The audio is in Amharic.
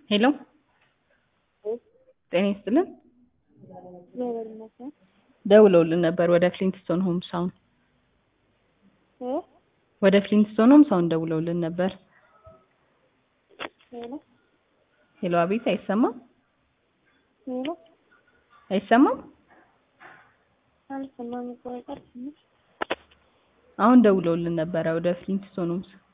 ሄሎ ጤና ይስጥልን እግዚአብሔር ይመስገን። ደውለውልን ነበር ወደ ፍሊንትስቶን ሆምስ አሁን እ ወደ ፍሊንትስቶን ሆምስ አሁን ደውለውልን ነበር ሄሎ ሄሎ አቤት አይሰማም ሄሎ አይሰማም አልሰማም። ቆይ ቀር ትንሽ አሁን ደውለውልን ነበረ ወደ ፍሊንትስቶን ሆምስ